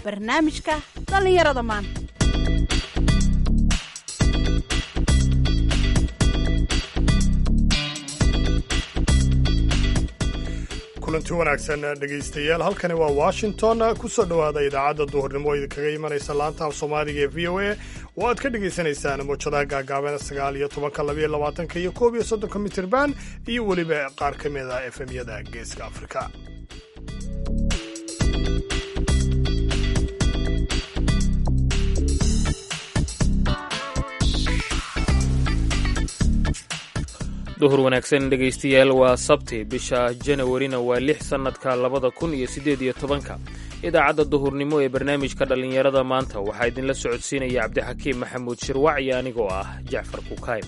barnaamijka dhallinyarada maanta kulanti wanaagsan dhegaystayaal halkani waa washington kusoo dhowaada idaacadda duhurnimo oo idinkaga imanaysa laanta af soomaaliga ee v o a oo aad ka dhagaysanaysaan mawjadaha gaagaaban sagaal iyo tobanka labayo labaatanka iyo koob iyo soddonka mitirban iyo weliba qaar ka mid a efemyada geeska afrika duhur wanaagsan dhegaystayaal waa sabti bisha janawarina waa lix sannadka labada kun iyo siddeed iyo tobanka idaacadda duhurnimo ee barnaamijka dhallinyarada maanta waxaa idinla socodsiinaya cabdixakiim maxamuud shirwac iyo anigoo ah jacfar kukaym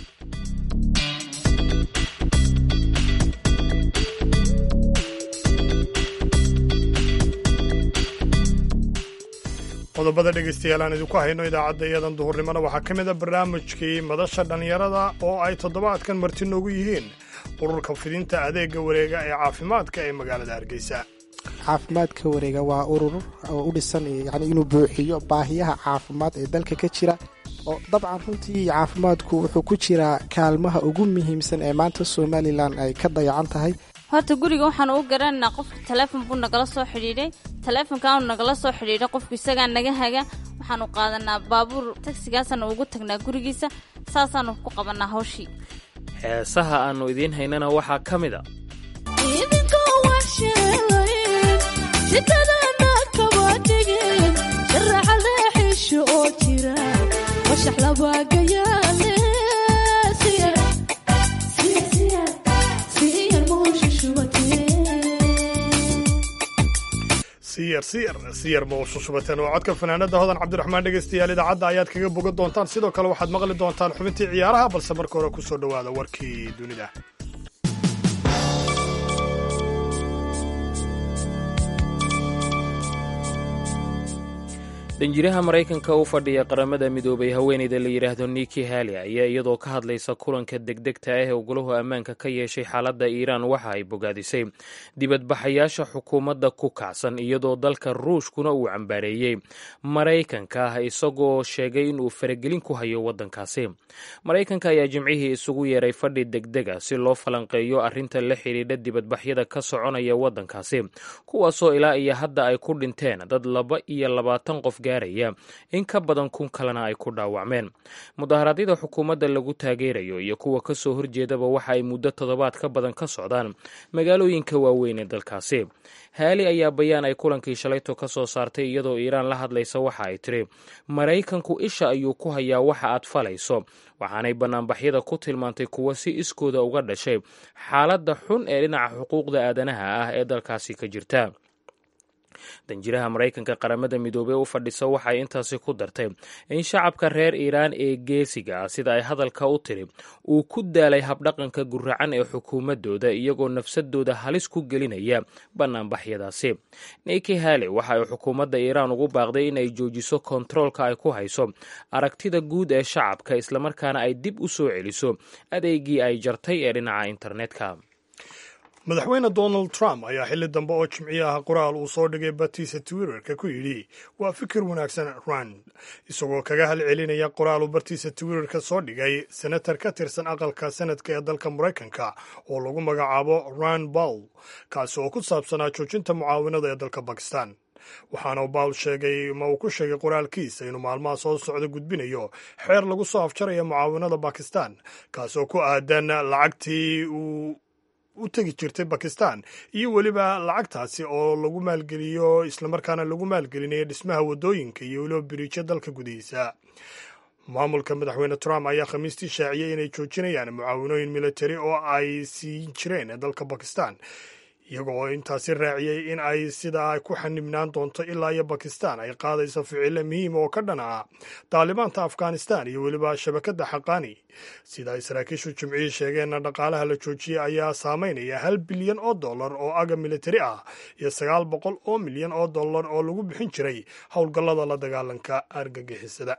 qodobada dhegaystayaal aan idinku hayno idaacadda iyadan duhurnimona waxaa ka mid a barnaamijkii madasha dhallinyarada oo ay toddobaadkan marti noogu yihiin ururka fidinta adeega wareega ee caafimaadka ee magaalada hargeysa caafimaadka wareega waa urur oo u dhisan yani inuu buuxiyo baahiyaha caafimaad ee dalka ka jira oo dabcan runtii caafimaadku wuxuu ku jiraa kaalmaha ugu muhiimsan ee maanta somalilan ay ka dayacan tahay horta guriga waxaan u garananaa qofka taleefon buu nagala soo xidhiidhay taleefonkaanu nagala soo xidhiidhay qofku isagaa naga haga waxaanu qaadanaa baabuur tagsigaasaanu ugu tagnaa gurigiisa saasaanu ku qabanaa hawshii heesaha aannu idiin haynana waxaa ka mid a siyar siyar siyar ma ushushubateen oo codka fanaanada hodan cabdiraxmaan dhegaystayaal idaacadda ayaad kaga bogan doontaan sidoo kale waxaad maqli doontaan xubintii ciyaaraha balse marka hore ku soo dhowaada warkii dunida danjiraha maraykanka u fadhiya qaramada midoobay haweeneyda la yidhaahdo niki hali ayaa iyadoo ka hadlaysa kulanka degdegta ah ee ugulahu ammaanka ka yeeshay xaaladda iiraan waxa ay bogaadisay dibadbaxayaasha xukuumadda ku kacsan iyadoo dalka ruushkuna uu cambaareeyey maraykanka ah isagoo sheegay inuu faragelin ku hayo waddankaasi maraykanka ayaa jimcihii isugu yeeray fadhi degdega si loo falanqeeyo arrinta la xidhiidha dibadbaxyada ka soconaya waddankaasi kuwaasoo ilaa iyo hadda ay ku dhinteen dad laba iyo labaatan qof gaaraya in ka badan kun kalena ay ku dhaawacmeen mudaharaadyada xukuumadda lagu taageerayo iyo kuwa ka soo horjeedaba waxa ay muddo toddobaad ka badan ka socdaan magaalooyinka waaweyn ee dalkaasi haali ayaa bayaan ay kulankii shalayto ka soo saartay iyadoo iiraan la hadlaysa waxa ay tiri maraykanku isha ayuu ku hayaa waxa aad falayso waxaanay bannaanbaxyada ku tilmaantay kuwa si iskooda uga dhashay xaaladda xun ee dhinaca xuquuqda aadanaha ah ee dalkaasi ka jirta danjiraha maraykanka qaramada midoobey u fadhisa waxay intaasi ku dartay in shacabka reer iiraan ee geesiga ah sida ay hadalka u tiri uu ku daalay habdhaqanka guracan ee xukuumadooda iyagoo nafsadooda halis ku gelinaya bannaanbaxyadaasi niki hali waxa ay xukuumadda iiraan ugu baaqday in ay joojiso kontaroolka ay ku hayso aragtida guud ee shacabka islamarkaana ay dib u soo celiso adeegii ay jartay ee dhinaca internetka madaxweyne donald trump ayaa xilli dambe oo jimciyaha qoraal uu soo dhigay bartiisa twitterka ku yidhi waa fikir wanaagsan rand isagoo kaga halcelinaya qoraal uu bartiisa twitterka soo dhigay senatar ka tirsan aqalka senadka ee dalka maraykanka oo lagu magacaabo rand bawl kaasi oo ku saabsanaa joojinta mucaawinada ee dalka bakistan waxaana bawl sheegay ma uu ku sheegay qoraalkiisa inuu maalmaha soo socda gudbinayo xeer lagu soo afjaraya mucaawinada bakistan kaasi oo ku aadan lacagtii uu u tegi jirtay bakistan iyo weliba lacagtaasi oo lagu maalgeliyo islamarkaana lagu maalgelinayo dhismaha waddooyinka iyo weliba biriijyo dalka gudihiisa maamulka madaxweyne trump ayaa khamiistii shaaciyey inay joojinayaan mucaawinooyin militari oo ay siin jireen dalka bakistan iyagoo intaasi raaciyey in ay sidaa ku xanibnaan doonto ilaa iyo bakistan ay qaadayso ficilo muhiima oo ka dhan ah daalibaanta afghanistan iyo weliba shabakadda xaqaani sida ay saraakiishu jimcihii sheegeenna dhaqaalaha la joojiyey ayaa saameynaya hal bilyan oo dollar oo aga militari ah iyo sagaal boqol oo milyan oo dollar oo lagu bixin jiray howlgallada la dagaalanka argagixisada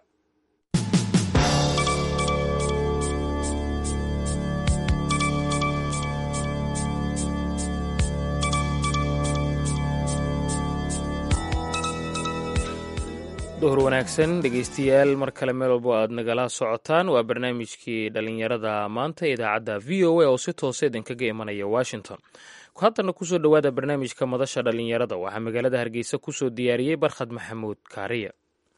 duhur wanaagsan dhegeystayaal mar kale meel walbo aad nagala socotaan waa barnaamijkii dhallinyarada maanta idaacadda v o a oo si toose idinkaga imanaya washington haddana kusoo dhowaada barnaamijka madasha dhallinyarada waxaa magaalada hargeysa kusoo diyaariyey barkhad maxamuud kaariya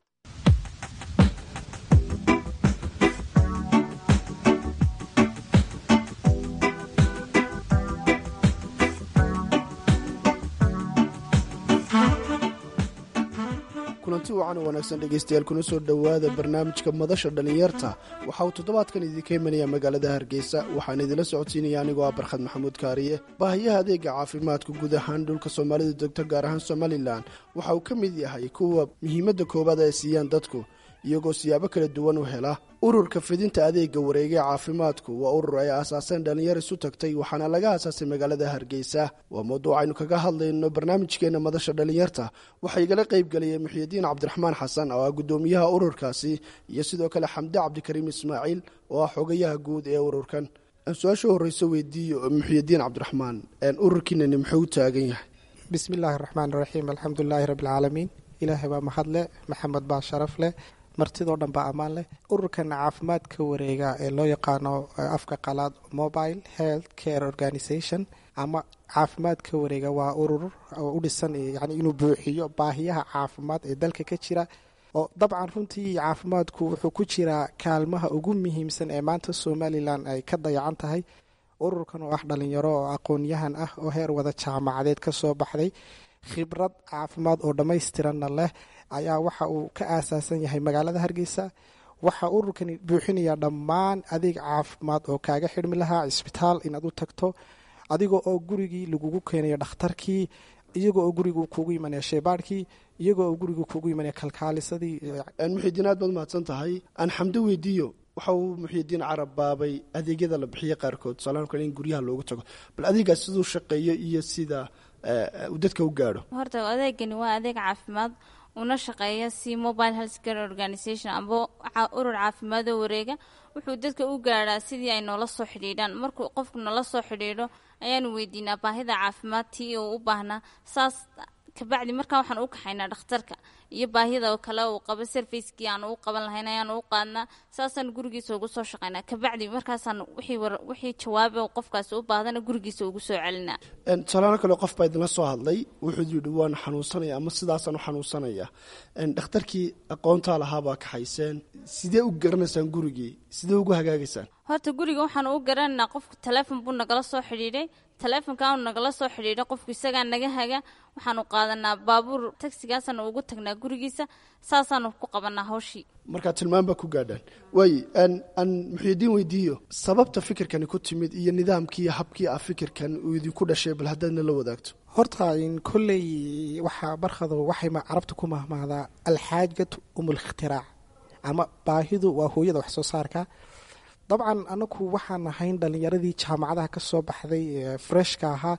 kulanti wacan oo wanaagsan dhegaystayaal kuna soo dhowaada barnaamijka madasha dhallinyarta waxa uu toddobaadkan idinka imanaya magaalada hargeysa waxaan idinla socodsiinaya anigoo ah barkhad maxamuud kaariye baahiyaha adeega caafimaadka guud ahaan dhulka soomaalida degto gaar ahaan somalilan waxa uu ka mid yahay kuwa muhiimadda koowaad ay siiyaan dadku iyagoo siyaabo kala duwan u hela ururka fidinta adeega wareegee caafimaadku waa urur ay aasaaseen dhallinyar isu tagtay waxaana laga aasaasay magaalada hargeysa waa mawduuc aynu kaga hadlayno barnaamijkeena madasha dhallinyarta waxaa igala qaybgeliyay muxyidiin cabdiraxmaan xasan oo ah guddoomiyaha ururkaasi iyo sidoo kale xamde cabdikariim ismaaciil oo ah xogayaha guud ee ururkan su-aasha horeyso weydiiyo muxyidiin cabdiraxmaan ururkiinani muxuu u taagan yahay bismi illaahi raxmaan raxiim alxamdulilaahi rabbilcaalamiin ilaahay baa mahadleh maxamed baa sharaf leh martidoo dhan baa ammaan leh ururkan caafimaadka wareega ee loo yaqaano afka qalaad mobile health care organisation ama caafimaadka wareega waa urur oo u dhisan yani inuu buuxiyo baahiyaha caafimaad ee dalka ka jira oo dabcan runtii caafimaadku wuxuu ku jiraa kaalmaha ugu muhiimsan ee maanta somalilan ay ka dayacan tahay ururkan oo ah dhalinyaro oo aqoon-yahan ah oo heer wada jaamacadeed ka soo baxday khibrad caafimaad oo dhammaystiranna leh ayaa waxa uu ka aasaasan yahay magaalada hargeysa waxaa ururkani buuxinaya dhammaan adeeg caafimaad oo kaaga xidhmi lahaa cisbitaal inaad u tagto adigoo oo gurigii lagugu keenayo dhakhtarkii iyagoo oo gurigu kuugu imanaya sheebaarhkii iyagoo oo gurigu kuugu imanaya kalkaalisadii muxidiin aad baad mahadsan tahay aan xamdo weydiiyo waxa uu muxidiin carab baabay adeegyada la bixiya qaarkood tusaalahan kale in guryaha loogu tago bal adeegaas siduu shaqeeyo iyo sida uu dadka u gaadho horta adeegani waa adeeg caafimaad una shaqeeya si mobile health care organisation amba urur caafimaadoo wareega wuxuu dadka u gaadhaa sidii ay noola soo xidhiidhaan markuu qofku noola soo xidhiidho ayaanu weydiinaa baahida caafimaad tii uu u baahnaa saas kabacdi markaa waxaan u kaxaynaa dhakhtarka iyo baahida kale uu qabo servicekii aanu u qaban lahayn ayaanu u qaadnaa saasaan gurigiisa ugu soo shaqaynaa kabacdi markaasaan wixii jawaabe qofkaasi u baahdana gurigiisa ugu soo celinaa tusaalaano kale qof baa idinla soo hadlay wuxuu yidhi waan xanuunsanaya ama sidaasaan u xanuunsanaya dhakhtarkii aqoontaa lahaabaa kaxayseen sidee u garanaysaan gurigii sidee ugu hagaagaysaan horta guriga waxaanu u garanaynaa qofku taleefon buu nagala soo xidhiidhay taleefonkaanu nagala soo xidhiidhay qofku isagaa naga haga waxaanu qaadanaa baabuur tagsigaasaanu ugu tagnaa gurigiisa saasaanu ku qabanaa hawshii markaa tilmaan baa ku gaadhaan waaye aan muxyidiin weydiiyo sababta fikirkani ku timid iyo nidaamkii iyo habkii ah fikirkan uu idinku dhashay bal haddaadna la wadaagto horta kolley waxaa barkhado waxay carabta ku mahmahdaa alxaajatu umulkhtiraac ama baahidu waa hooyada wax soo saarka dabcan anagu waxaan ahayn dhalinyaradii jaamacadaha ka soo baxday freshka ahaa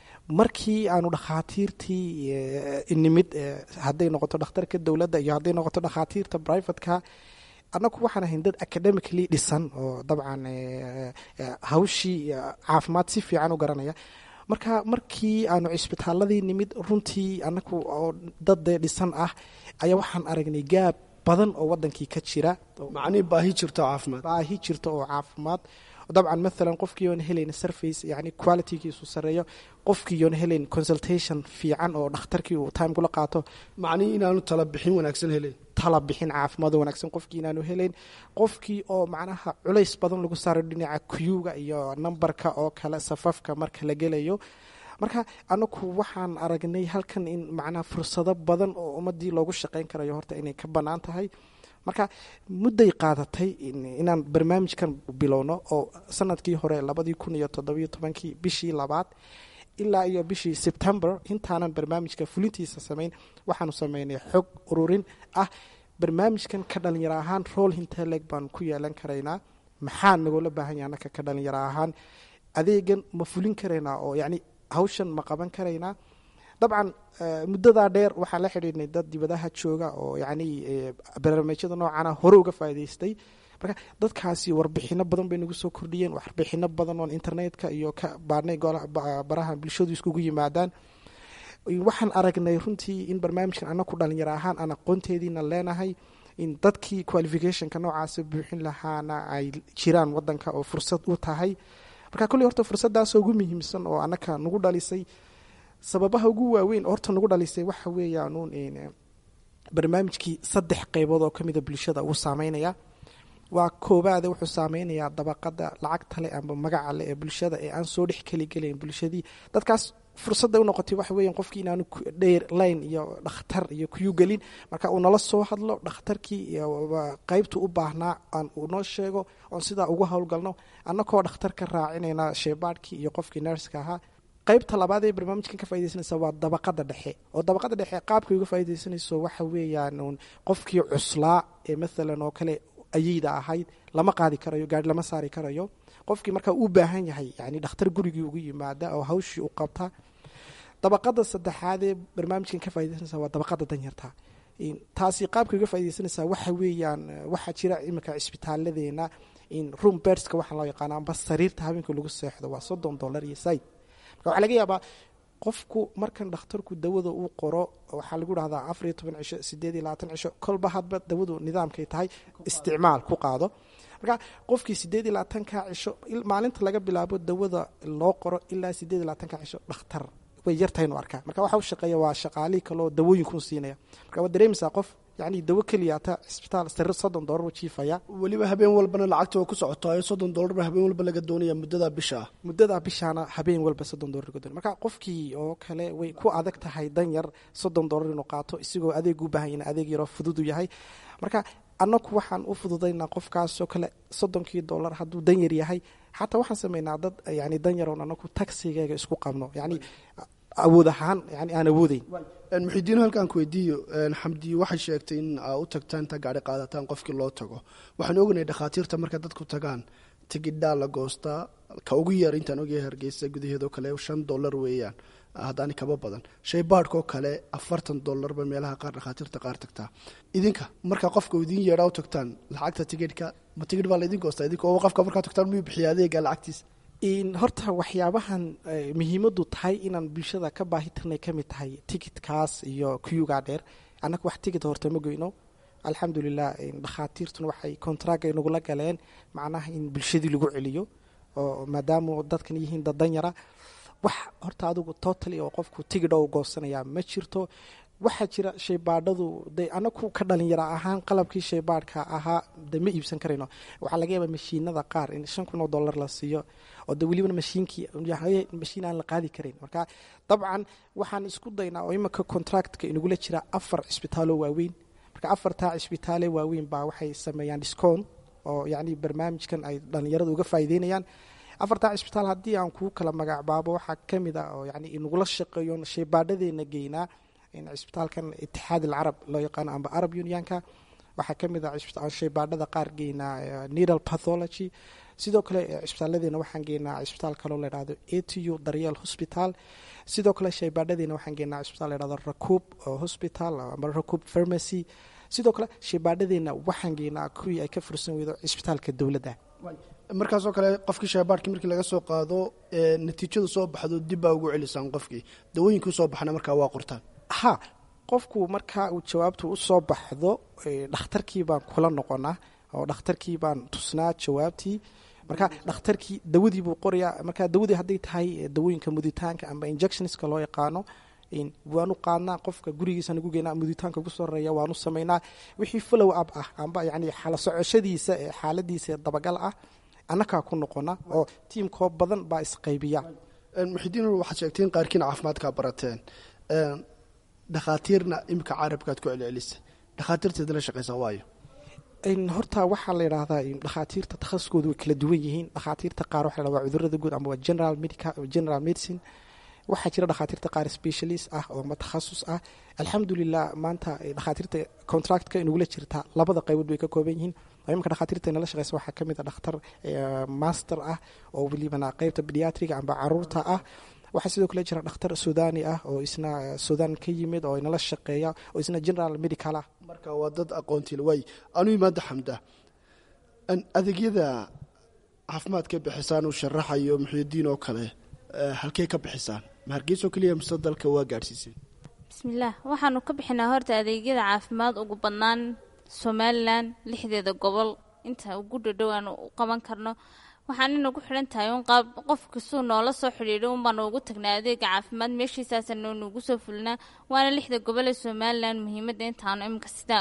markii aanu dhakhaatiirtii nimid hadday noqoto dhakhtarka dowladda iyo hadday noqoto dhakhaatiirta brivatka anagu waxaan ahayn dad academically dhisan oo dabcan hawshii caafimaad si fiican u garanaya marka markii aanu cisbitaaladii nimid runtii anagu oo dad dee dhisan ah ayaa waxaan aragnay gaab badan oo wadankii ka jira macnihii baahi jirto caafimaad baahi jirta oo caafimaad dabcan maalan qofkii oon helayn surface yani qualitygiisu sareeyo qofkii oon helayn consultation fiican oo dhakhtarkii uu time kula qaato macnihii inaanu tala bixin wanaagsan helayn tala bixin caafimaad oo wanaagsan qofkii inaanu helayn qofkii oo macnaha culays badan lagu saaro dhinaca kuyuga iyo nambarka oo kale safafka marka la gelayo marka anagu waxaan aragnay halkan in macnaha fursado badan oo ummadii loogu shaqayn karayo horta inay ka bannaan tahay marka mudday qaadatay inaan barnaamijkan bilowno oo sanadkii hore labadii kun iyo toddobiyo tobankii bishii labaad ilaa iyo bishii sebtember intaanan barnaamijka fulintiisa samayn waxaanu sameynay xog ururin ah barnaamijkan ka dhalinyaro ahaan roll hinteleg baan ku yeelan karaynaa maxaa nagoola baahan yaha anaka ka dhalinyaro ahaan adeegan ma fulin karaynaa oo yacni hawshan ma qaban karaynaa dabcan muddadaa dheer waxaan la xidhiidhnay dad dibadaha jooga oo yacni barnaamijyada noocana hore uga faa'idaystay marka dadkaasi warbixino badan bay nagu soo kordhiyeen warbixino badan oon internetka iyo ka baadhnay baraha bulshadu iskugu yimaadaan waxaan aragnay runtii in barnaamijkan anaku dhalinyaro ahaan aan aqoonteediina leenahay in dadkii qualificationka noocaasa buuxin lahaana ay jiraan wadanka oo fursad u tahay marka kolley horta fursadaasoo ugu muhiimsan oo anaka nagu dhalisay sababaha ugu waaweyn oo horta nagu dhalisay waxa weeyaanuun barnaamijkii saddex qeybood oo kamida bulshada uu saameynaya waa koobaade wuxuu saameynayaa dabaqada lacagta leh amba magaca leh ee bulshada ee aan soo dhex keligelayn bulshadii dadkaas fursadda unoqotay waxa weya qofkii inaanu dheer line iyo dhakhtar iyo kuyu gelin marka uu nala soo hadlo dhakhtarkii qeybtu u baahnaa aan unoo sheego oon sidaa ugu howlgalno annakoo dhakhtar ka raacinayna sheebaadhkii iyo qofkii nerska ahaa qaybta labaad ee barnaamijkan ka faidaysanaysa waa dabaqada dhexe oo dabaqada dhexe qaabkay uga faa'idaysanayso waxa weeyaan qofkii cuslaa ee maalan oo kale ayeyda ahayd lama qaadi karayo gaari lama saari karayo qofkii markaa u baahan yahay yani dhakhtar gurigii ugu yimaada oo hawshii u qabta dabaqada saddexaadee barnaamijkan ka faidaysanaysa waa dabaqada danyarta taasi qaabkay uga faidaysanaysaa waxa weeyaan waxaa jira iminka cisbitaaladeena in room berska waxaa loo yaqaana amba sariirta habeenka lagu seexdo waa soddon dollar iyo said marka waxaa laga yaabaa qofku markan dhakhtarku dawada uu qoro waxaa lagu dhahdaa afar iyo toban cisho sideed iyo labaatan cisho kolba hadba dawadu nidaamkay tahay isticmaal ku qaado marka qofkii sideed iyo labaatanka cisho maalinta laga bilaabo dawada loo qoro ilaa sideed iyo labaatanka cisho dhakhtar way yartahaynu arkaa marka waxa u shaqeeya waa shaqaalihii kaleo dawooyinkun siinaya marka waad dareemaysaa qof yani dawo keliyaata cisbitaal sariir soddon dollar u jiifaya weliba habeen walbana lacagta waa ku socotayo soddon dollarba habeen walba laga doonaya muddada bisha ah muddada bishaana habeen walba soddon dollar laga doonaya marka qofkii oo kale way ku adag tahay dan yar soddon dollar inuu qaato isigoo adeeg u baahan yahin adeeg yaroo fududu yahay marka annaku waxaan u fududaynaa qofkaasoo kale soddonkii dollar hadduu dan yar yahay xataa waxaan sameynaa dad yani dan yaroon anaku taxigeega isku qabno yani awood ahaan yani aan awoodeyn muxidiino halkaan ku weydiiyo xamdi waxay sheegtay in aa u tagtaan intaa gaari qaadataan qofkii loo tago waxaan ognay dhakhaatiirta markay dadku tagaan tigidhaa la goostaa ka ugu yar intaan ogyahay hargeysa gudaheedoo kale shan dollar weeyaan haddaani kaba badan shay baadhkoo kale afartan dollarba meelaha qaar dhakhaatiirta qaar tagtaa idinka markaa qofka idiin yeedhaa u tagtaan lacagta tigidhka ma tigidh baa laydin goostaa idinka oo qofka markaa tagtaan miyuu bixiya adeega lacagtiisa horta waxyaabahan muhiimadu tahay inaan bulshada ka baahi tirnay kamid tahay ticitkaas iyo kuyugaa dheer annaga wax ticit horta ma goyno alxamdulilah dhakhaatiirtuna waxay contract ay nagula galeen macnaha in bulshadii lagu celiyo oo maadaama dadkan yihiin dad danyara wax horta adigu totally oo qofku tigidha u goosanaya ma jirto waxaa jira shaybaadhadu de anaku ka dhalinyaro ahaan qalabkii shaybaadhka ahaa de ma iibsan karayno waxaa laga yaabaa mashiinada qaar in shan kun oo dollar la siiyo oo de welibana mashiinkii mashiin aan la qaadi karayn marka dabcan waxaan isku daynaa oo imanka contractka inagula jira afar cisbitaaloo waaweyn marka afartaa cisbitaale waaweyn baa waxay sameeyaan discount oo yacni barnaamijkan ay dhalinyaradu uga faa'iideynayaan afartaa cisbitaal haddii aan kuu kala magacbaabo waxaa ka mid a oo yani inagula shaqeeyo shaybaadhadeena geynaa cisbitaalkan itixaad alcarab loo yaqaano amba arab unionka waxaa ka mid a shaybaadhada qaar geynaa needal pathology sidoo kale cisbitaaladeena waxaan geynaa cisbitaal kaloo layhahdo atu daryeel hospital sidoo kale shaybaadhadeena waxaan geynaa cisbitaal layhahdo rakuub hospital amba rakuub pharmacy sidoo kale shaybaadhadeena waxaan geynaa kuwii ay ka fursan weydo cisbitaalka dowladda markaasoo kale qofkii shaybaadhkii markii laga soo qaado natiijadu soo baxdo dib baa ugu celisaan qofkii dawooyinkii usoo baxna markaa waa qortaan ha qofku markaa uu jawaabtu usoo baxdo dhakhtarkii baan kula noqonaa oo dhakhtarkii baan tusnaa jawaabtii marka dhakhtarkii dawadii buu qorayaa marka dawadii hadday tahay dawooyinka muditaanka amba injectionska loo yaqaano waanu qaadnaa qofka gurigiisa nagu geynaa muditaanka ugu soo horeeya waanu samaynaa wixii follow up ah amba yani xala socoshadiisa ee xaaladiisa dabagal ah annakaa ku noqona oo tiimkoo badan baa isqaybiya muxidiin waxaad sheegteen qaarkiina caafimaadkaa barateen dhakhaatiirna imika carabkaad ku celcelisa dhakhaatiirteeda la shaqeysaa waayo horta waxaa la yidhaahdaa dhakhaatiirta takhasuskoodu way kala duwan yihiin dhakhaatiirta qaar waxa la waa cudurada guud ama waa general medical general medicine waxaa jira dhakhaatiirta qaar specialist ah oo ma takhasus ah alxamdulilah maanta dhakhaatiirta contractka inugula jirta labada qaybood bay ka kooban yihiin imika dhakhaatiirta inala shaqeysa waxaa ka mid a dhakhtar master ah oo welibana qeybta pediatriga amba caruurta ah waxaa sidoo kale jira dhakhtar suudani ah oo isna suudan ka yimid oo inala shaqeeya oo isna general medical ah marka waa dad aqoontiil waay anu imaada xamda adeegyada caafimaadka bixisaan uu sharaxayo muxuudiin oo kale halkey ka bixisaan ma hargeysoo keliya mise dalka waa gaadhsiiseen bismillaah waxaanu ka bixinaa horta adeegyada caafimaad ugu badnaan somalilan lixdeeda gobol inta ugu dhadhow aanu u qaban karno waxaan inagu xidhan tahay un qaab qof kastuu noola soo xidhiidho un baanu ugu tagnaa adeega caafimaad meeshiisaasanu nugu soo fulinaa waana lixda gobol ee somalilan muhiimadda intaanu iminka sida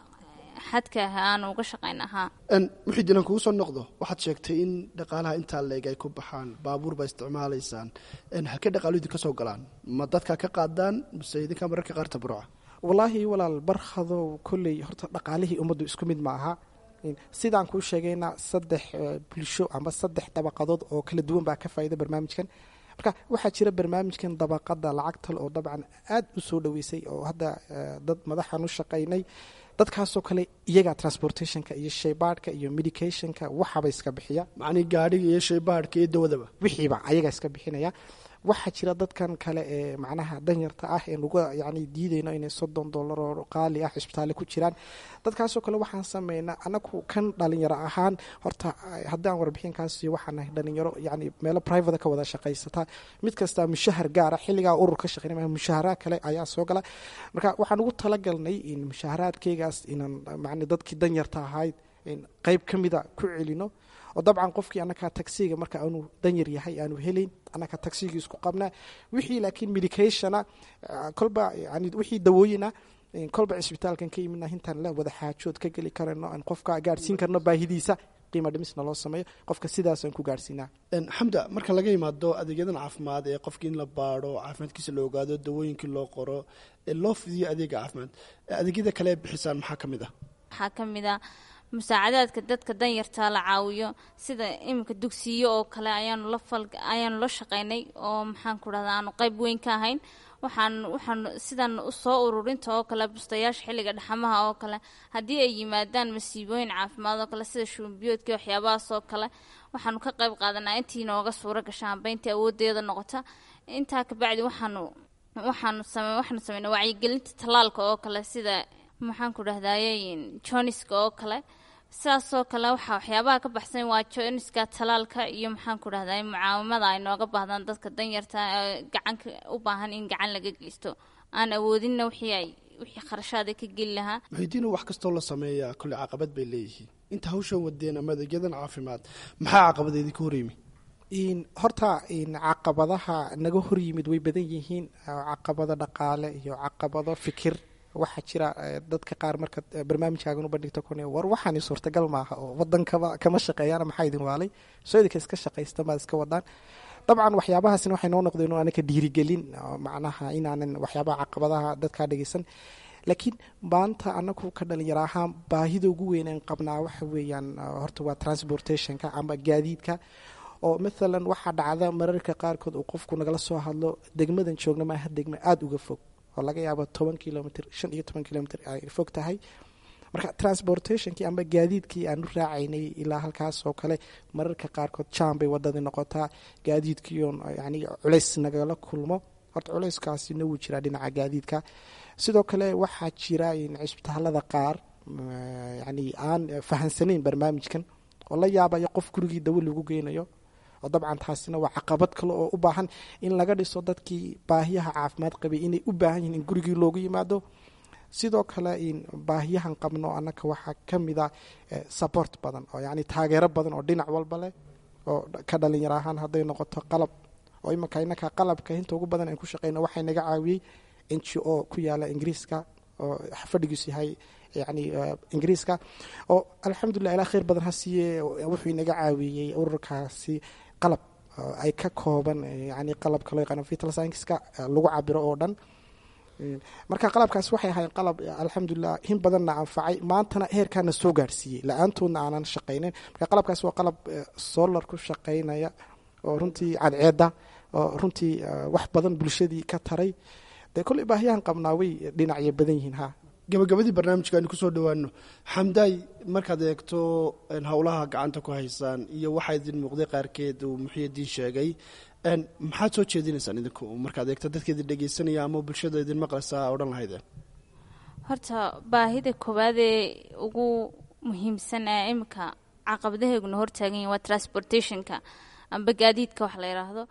xadka ah aanu uga shaqayn ahaa muxidinan kugu soo noqdo waxaad sheegtay in dhaqaalaha intaa leeg ay ku baxaan baabuur baa isticmaalaysaan halkee dhaqaalu idinka soo galaan ma dadkaa ka qaadaan mise idinkaa mararka qaar tabruca wallaahi walaal barkhadow kolley horta dhaqaalihii ummaddu isku mid ma aha sidaan kuu sheegayna saddex bulsho ama saddex dabaqadood oo kala duwan baa ka faa'iida barnaamijkan marka waxaa jira barnaamijkan dabaqada lacagtal oo dabcan aada u soo dhoweysay oo hadda dad madaxan u shaqaynay dadkaasoo kale iyagaa transportationka iyo shaybaadhka iyo medicationka waxaba iska bixiya macnii gaadhiga iyo shaybaadhka iyo dawadaba wixiiba ayagaa iska bixinaya waxaa jira dadkan kale ee macnaha danyarta ah ee nuga yani diidayno inay soddon dollar oo qaali ah cisbitaalle ku jiraan dadkaasoo kale waxaan sameynaa anagu kan dhalinyaro ahaan horta haddaan warbixinkaasi waxaan nahay dhalinyaro yani meelo private ka wada shaqaysata mid kasta mushahar gaara xilligaa urur ka shaqeynay mushaharaad kale ayaa soo gala marka waxaan ugu talagalnay in mushaharaadkeygaas inaan man dadkii danyarta ahayd qeyb ka mida ku celino oo dabcan qofkii annakaa tagsiga marka aanu danyar yahay aanu helayn annakaa tagsigii isku qabnaa wixii laakiin medicationa kolba yani wixii dawooyina kolba cisbitaalkan ka yimidna intaan la wada xaajood ka geli karano aan qofka gaadhsiin karno baahidiisa qiima dhimisna loo sameeyo qofka sidaasaan ku gaadhsiinaa xamda marka laga yimaado adeegyadan caafimaad ee qofkii in la baadho caafimaadkiisa la ogaado dawooyinkii loo qoro ee loo fidiyo adeega caafimaad adeegyada kale ee bixisaan maxaa ka mid ah waxaa ka mid a musaacadaadka dadka danyartaa la caawiyo sida iminka dugsiyo oo kale ayaanu la fal ayaanu la shaqaynay oo maxaan ku dhahda aanu qeyb weyn ka ahayn waxaan waxaan sidan soo ururinta oo kale bustayaasha xilliga dhaxamaha oo kale haddii ay yimaadaan masiibooyin caafimaad oo kale sida shuunbiyoodkii waxyaabahaas oo kale waxaanu ka qeyb qaadanaa intii nooga suuro gasha amba intii awoodeeda noqota intaa kabacdi waxaanu waxaanu same waxaanu sameynaa wacyigelinta tallaalka oo kale sida maxaan ku dhahdaye joniska oo kale sidaasoo kale waxaa waxyaabaha ka baxsan waa joniska talaalka iyo maxaan ku dhahday mucaawamada ay nooga baahdaan dadka danyarta gacanka u baahan in gacan laga geysto aan awoodinna wixii ay wixii kharashaada ka geli lahaa muxidiinu wax kastoo la sameeyaa kolle caqabad bay leeyihiin inta hawshan wadeen ama adeegyadan caafimaad maxaa caqabada idinka horyimi horta caqabadaha naga horyimid way badan yihiin caqabado dhaqaale iyo caqabado fikir waxaa jira dadka qaar marka barnaamijkaagan u bandhigto kun war waxaani suurtagal maaha oo wadankaba kama shaqeeyaan maxaa idin waalay soo idinka iska shaqaysta maad iska wadaan dabcan waxyaabahaasina waxay noo noqdeen anaka dhiirigelin macnaha inaanan waxyaabaha caqabadaha dadkaa dhegeysan laakiin maanta anagu ka dhalinyaro ahaan baahida ugu weyn aan qabnaa waxa weeyaan horta waa transportationka ama gaadiidka oo maalan waxaa dhacda mararka qaarkood uu qofku nagala soo hadlo degmadan joogna maaha degma aada uga fog oo laga yaabo toban kilomitr shan iyo toban kilomitr ay fog tahay marka transportationkii amba gaadiidkii aanu raacaynay ilaa halkaas oo kale mararka qaarkood jam bay wadadii noqotaa gaadiidkii oon yani culays nagala kulmo horta culayskaasina wuu jiraa dhinaca gaadiidka sidoo kale waxaa jira cisbitaalada qaar yani aan fahansanayn barnaamijkan oo la yaabayo qof gurigii dawo lagu geynayo oo dabcan taasina waa caqabad kale oo u baahan in laga dhiso dadkii baahiyaha caafimaad qabay inay u baahan yihiin in gurigii loogu yimaado sidoo kale baahiyahan qabno annaka waxaa ka mid a support badan oo yani taageero badan oo dhinac walba leh oo ka dhalinyaro ahaan hadday noqoto qalab oo imanka inaka qalabka inta ugu badan aan ku shaqeyno waxay naga caawiyey n g o ku yaala ingiriiska oo fadhigiisu yahay yani ingiriiska oo alxamdulilah ilaa kheyr badan ha siiye wuxuu inaga caawiyey ururkaasi qalab ay ka kooban yani qalabka loo yaqaano vital scienceska lagu cabiro oo dhan marka qalabkaas waxay ahayn qalab alxamdulilah in badanna anfacay maantana heerkaana soo gaarsiiyey la-aantoodna aanan shaqayneyn marka qalabkaas waa qalab solar ku shaqaynaya oo runtii cadceeda oo runtii wax badan bulshadii ka taray dee kolley baahiyahan qabnaa way dhinacyo badan yihiin ha gabagabadii barnaamijka aynu kusoo dhowaano xamdaay markaad eegto howlaha gacanta ku haysaan iyo waxaa idin muuqday qaarkeed uu muxiyadiin sheegay maxaad soo jeedinaysaan idinku markaad eegto dadka idin dhegeysanaya ama bulshada idin maqlaysaa odhan lahaydeen horta baahida koowaad ee ugu muhiimsan ee iminka caqabadaheeguna hortaagan yihin waa transportationka amba gaadiidka wax la yidhaahdo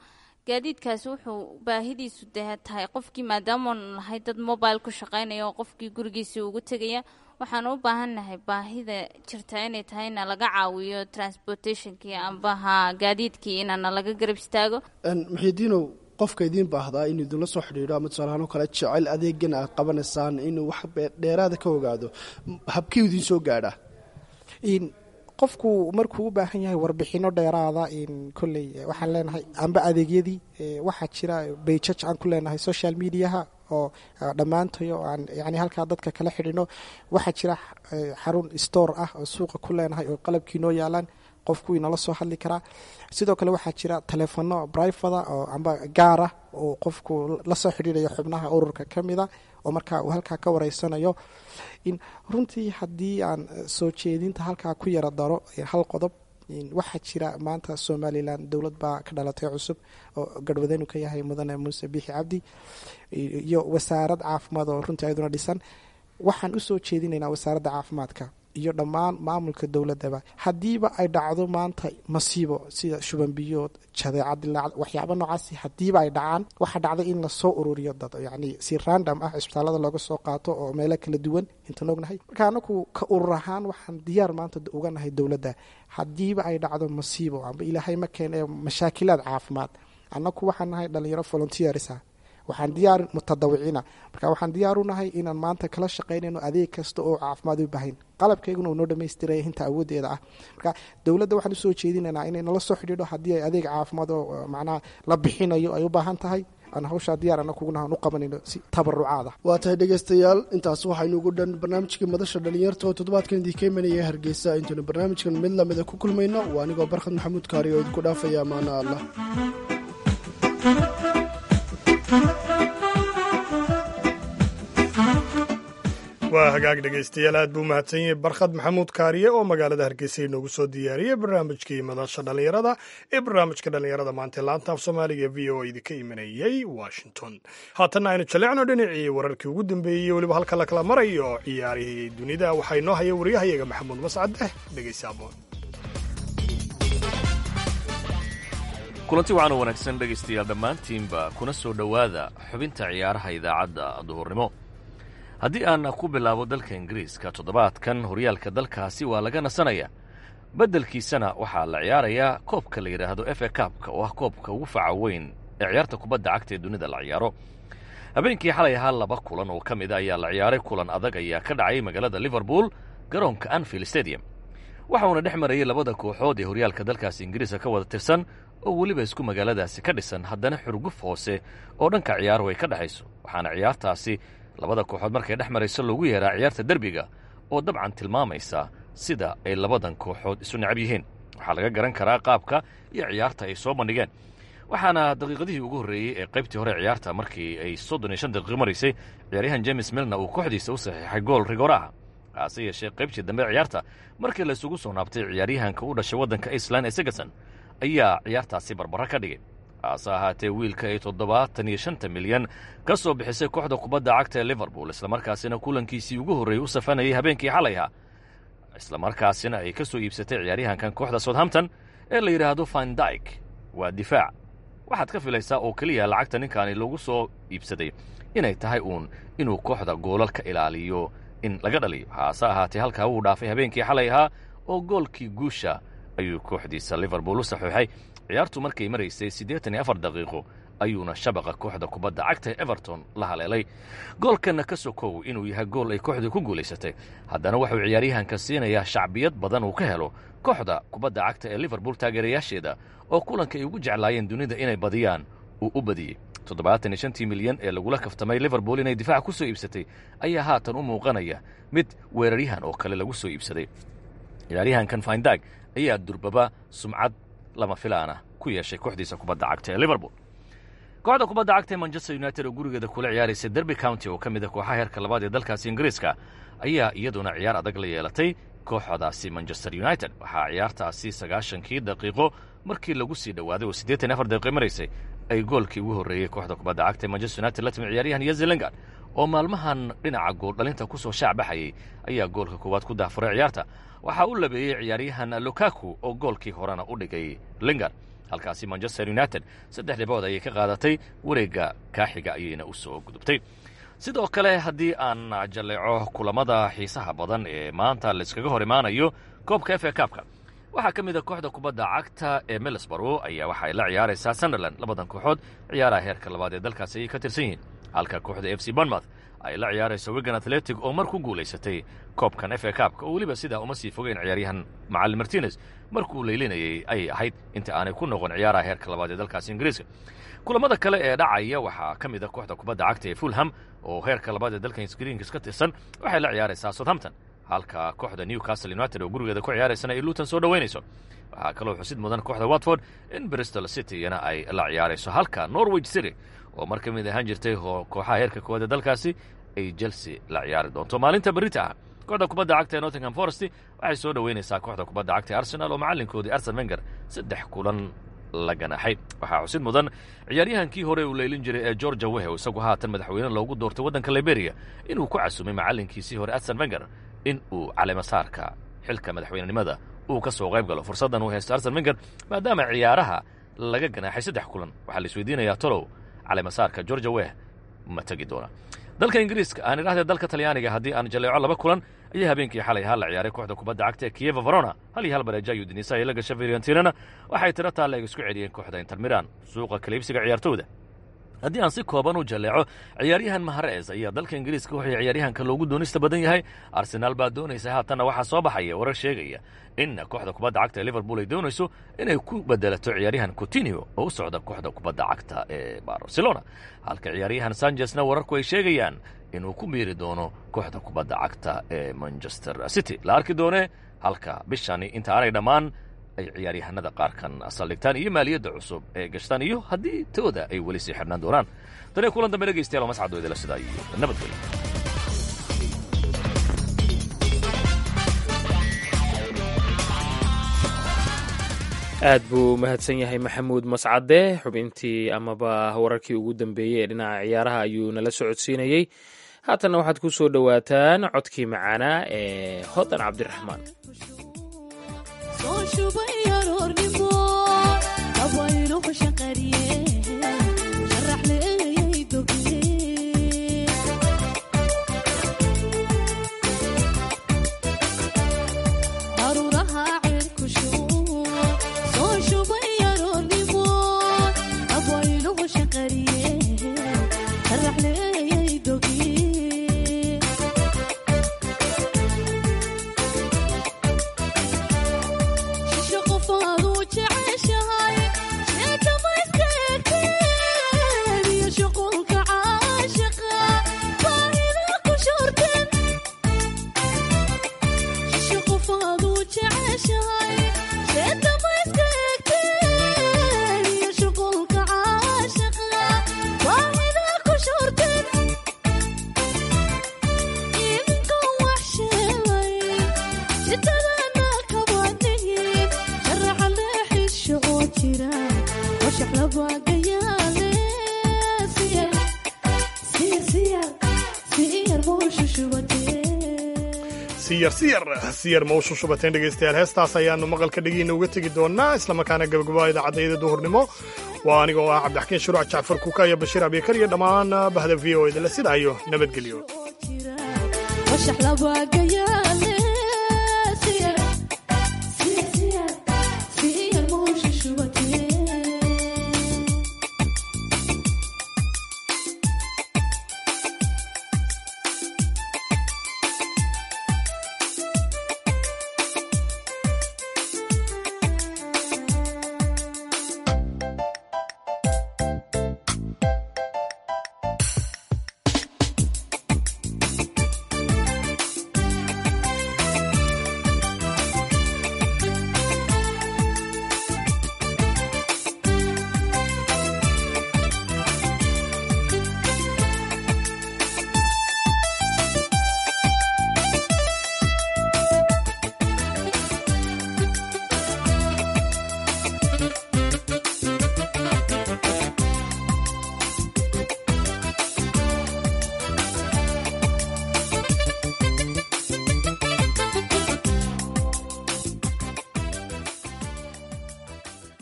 gaadiidkaasi wuxuu baahidiisu dee tahay qofkii maadaamaanu nahay dad mobile ku shaqaynaya oo qofkii gurigiisii ugu tegaya waxaan u baahannahay baahida jirta inay tahay ina laga caawiyo transportationkii ambaha gaadiidkii inana laga garab istaago maxidiinow qofka idiin baahdaa inuu idinla soo xidhiidho ama tusaalahaan oo kale jecel adeegan aad qabanaysaan inuu wax dheeraada ka ogaado habkii idiin soo gaadhaa qofku markuu u baahan yahay warbixino dheeraada kolley waxaan leenahay amba adeegyadii waxaa jira bayjaj aan ku leenahay social mediaha oo dhammaantayo aan yani halkaa dadka kala xidhino waxaa jira xarun store ah oo suuqa ku leenahay oo qalabkii noo yaalaan qofku inala soo hadli karaa sidoo kale waxaa jira taleefono brivada oo amba gaara oo qofku la soo xidhiidhayo xubnaha ururka ka mida oo markaa uu halkaa ka wareysanayo runtii haddii aan soo jeedinta halkaa ku yara daro hal qodob waxaa jira maanta somalilan dowlad baa ka dhalatay cusub oo garhwadanu ka yahay mudane muuse biixi cabdi iyo wasaarad caafimaad oo runtii ayaduna dhisan waxaan usoo jeedinaynaa wasaaradda caafimaadka iyo dhammaan maamulka dowladaba haddiiba ay dhacdo maanta masiibo sida shubanbiyood jadeecad dilaacad waxyaaba noocaasi haddiiba ay dhacaan waxaa dhacday in lasoo ururiyo dad yacni si random ah cisbitaalada looga soo qaato oo meelo kala duwan intaan ognahay marka anagu ka urur ahaan waxaan diyaar maanta uga nahay dowladda haddiiba ay dhacdo masiibo amba ilaahay ma keen ee mashaakilaad caafimaad annagu waxaan nahay dhalinyaro volunteersa waxaan diyaar mutadawiciina marka waxaan diyaar u nahay inaan maanta kala shaqaynayno adeeg kasta oo caafimaad u baahayn qalabkayguna uu noo dhammaystiraya inta awoodeeda ah marka dowladda waxaan usoo jeedinaynaa inay nala soo xidhiidho haddii ay adeeg caafimaad oo macnaha la bixinayo ay u baahan tahay aan hawshaa diyaar anakuguna u qabanayno si tabarucaad ah waa tahay dhegaystayaal intaas waxaynu ugu dhan barnaamijkii madasha dhalinyarta oo toddobaadkan idinka imanaya hargeysa intaynu barnaamijkan mid lamida ku kulmayno waa anigoo barkhad maxamuud kaari oo idinku dhaafaya amaano allah waa hagaag dhegaystayaal aad buu mahadsan yahay barkhad maxamuud kaariye oo magaalada hargeysa inoogu soo diyaariyey barnaamijkii madasha dhallinyarada ee barnaamijka dhallinyarada maanta laanta af soomaaliga v o idinka imanayey washington haatanna aynu jallecno dhinacii wararkii ugu dambeeyey weliba halka la kala marayo ciyaarihii dunida waxaa inoo haya waryahayaga maxamuud mascadeh dhegaysaamo kulanti waxaanu wanaagsan dhegaystayaal dhammaantiinba kuna soo dhowaada xubinta ciyaaraha idaacadda duhurnimo haddii aan ku bilaabo dalka ingiriiska toddobaadkan horyaalka dalkaasi waa laga nasanaya beddelkiisana waxaa la ciyaarayaa koobka la yidhaahdo f a kaabka oo ah koobka ugu faca weyn ee ciyaarta kubadda cagta ee dunida la ciyaaro habeenkii xalay ahaa laba kulan oo ka mid a ayaa la ciyaaray kulan adag ayaa ka dhacay magaalada liverpool garoonka anfield stadium waxauna dhex marayay labada kooxood ee horyaalka dalkaasi ingiriiska ka wada tirsan oo weliba isku magaaladaasi ka dhisan haddana xurguf hoose oo dhanka ciyaaruhu ay ka dhexayso waxaana ciyaartaasi labada kooxood markay dhex marayso loogu yeeraa ciyaarta derbiga oo dabcan tilmaamaysa sida ay labadan kooxood isu necab yihiin waxaa laga garan karaa qaabka iyo ciyaarta ay soo bandhigeen waxaana daqiiqadihii ugu horreeyey ee qaybtii hore ciyaarta markii ay soddon iyo shan daqiiqo maraysay ciyaaryahan james milna uu kooxdiisa u saxiixay gool rigoraha hase yeeshee qaybtii dambe ciyaarta markii la isugu soo naabtay ciyaaryahanka u dhashay waddanka iceland ee segerson ayaa ciyaartaasi barbara ka dhigay hase ahaatee wiilka ay toddobaatan iyo shanta milyan ka soo bixisay kooxda kubadda cagta ee liverpool islamarkaasina kulankiisii ugu horreeyey u safanayay habeenkii xalayha islamarkaasina ay ka soo iibsatay ciyaaryahankan kooxda southampton ee la yidhaahdo findike waa difaac waxaad ka filaysaa oo keliya lacagta ninkaani lagu soo iibsaday inay tahay uun inuu kooxda goolal ka ilaaliyo in laga dhaliyo haase ahaatee halkaa wuu dhaafay habeenkii xalay ahaa oo goolkii guusha ayuu kooxdiisa liverpool u saxiixay ciyaartu markay maraysay siddeetan iyo afar daqiiqo ayuuna shabaqa kooxda kubadda cagta ee everton la haleelay goolkanna ka sokow inuu yahay gool ay kooxdu ku guulaysatay haddana wuxuu ciyaaryahanka siinayaa shacbiyad badan uu ka helo kooxda kubadda cagta ee liverpool taageerayaasheeda oo kulanka ay ugu jeclaayeen dunida inay badiyaan uu u badiyey toddobaatan iyo shantii milyan ee lagula kaftamay liverpool inay difaac ku soo iibsatay ayaa haatan u muuqanaya mid weeraryahan oo kale lagu soo iibsaday ciyaaryahankan findag ayaa durbaba sumcad lama filaana ku yeeshay kooxdiisa kubadda cagta ee liverpool kooxda kubadda cagta ee manchester united oo gurigeeda kula ciyaaraysa derby county oo ka mid a kooxaha heerka labaad ee dalkaasi ingiriiska ayaa iyaduna ciyaar adag la yeelatay kooxdaasi manchester united waxaa ciyaartaasi sagaashankii daqiiqo markii lagu sii dhowaaday oo siddeetan iyo afar daqiiqo maraysay ay goolkii ugu horreeyey kooxda kubadda cagta ee manchester united la timi ciyaaryahan yezi lingard oo maalmahan dhinaca gooldhalinta ku soo shaac baxayay ayaa goolka koowaad ku daafuray ciyaarta waxaa u labeeyey ciyaaryahan lukaku oo goolkii horena u dhigay lingard halkaasi manchester united saddex dhibood ayay ka qaadatay wareegga kaaxiga ayayna u soo gudubtay sidoo kale haddii aan jalleeco kulamada xiisaha badan ee maanta layskaga hor imaanayo koobka f a kaabka waxaa ka mid a kooxda kubadda cagta ee milisborow ayaa waxa ay la ciyaaraysaa sunderland labadan kooxood ciyaaraha heerka labaad ee dalkaasi ayay ka tirsan yihiin halka kooxda f c bonmouth ay la ciyaarayso wigan athletic oo mar ku guulaysatay koobkan f a kaabka oo weliba sidaa uma sii fogeyn ciyaaryahan macalin martinez markuu leylinayay ayay ahayd inta aanay ku noqon ciyaaraha heerka labaad ee dalkaasi ingiriiska kulamada kale ee dhacaya waxaa ka mid a kooxda kubadda cagta ee fulham oo heerka labaad ee dalka ingiriiska ka tirsan waxay la ciyaaraysaa southampton halka kooxda newcastle united oo gurigeeda ku ciyaaraysana ay luton soo dhoweynayso waxaa kaloo xusid mudan kooxda watford in bristol cityna ay la ciyaarayso halka norwich city oo mar ka mid ahaan jirtay kooxaha heerka koowaad ee dalkaasi ay chelsea la ciyaari doonto maalinta berita ah kooxda kubadda cagta ee nottingham forest waxay soo dhoweynaysaa kooxda kubadda cagta ee arsenal oo macalinkoodii arsen wenger saddex kulan la ganaxay waxaa xusid mudan ciyaaryahankii hore uu leylin jiray ee georgia wehe isagu haatan madaxweyne loogu doortay waddanka liberia inuu ku casumay macalinkiisii hore arsen wenger in uu caleemasaarka xilka madaxweynenimada uu ka soo qayb galo fursaddan uu haysto arsen wenger maadaama ciyaaraha laga ganaaxay saddex kulan waxaa la isweydiinayaa tolow caleemasaarka georgia weh ma tegi doona dalka ingiriiska aan idhahdee dalka talyaaniga haddii aan jaleeco laba kulan ayaa habeenkii xalay ahaa la ciyaaray kooxda kubadda cagta ee kiyeva verona hal iyo hal bareeja ayuu dinisa ay la gasha fiorentinana waxay tiro taalleeg isku celiyeen kooxda inter milan suuqa kaliibsiga ciyaartooda haddii aan si kooban u jalleeco ciyaaryahan mahares ayaa dalka ingiriiska wuxuu ciyaaryahanka loogu doonista badan yahay arsenaal baa doonaysa haatanna waxaa soo baxaya warar sheegaya in kooxda kubadda cagta ee liverpool ay doonayso inay ku bedelato ciyaaryahan coutinio oo u socda kooxda kubadda cagta ee barcelona halka ciyaaryahan sanchesna wararku ay sheegayaan inuu ku biiri doono kooxda kubadda cagta ee manchester city la arki doone halka bishani inta aanay dhammaan ay ciyaaryahanada qaarkan saldhigtaan iyo maaliyadda cusub ee gashtaan iyo haddii tooda ay weli sii xidhnaan doonaan taniyo kulan dambe dhegaystayaal oo mascad weydala sidaa iyo nabadgelyo aad buu mahadsan yahay maxamuud mascade xubintii amaba wararkii ugu dambeeyey ee dhinaca ciyaaraha ayuu nala socodsiinayey haatanna waxaad ku soo dhowaataan codkii macaanaa ee hodan cabdiraxmaan siyar ma u shushubateen dhegaystayaal heestaas ayaannu maqalka dhegiina uga tegi doonnaa islamarkaana gabagabaa idaacadayda duhurnimo waa aniga oo ah cabdixakiin shuruuc jacfar kuuka iyo bashiir abikar iyo dhammaan bahda v o edle sidaa iyo nabadgelyo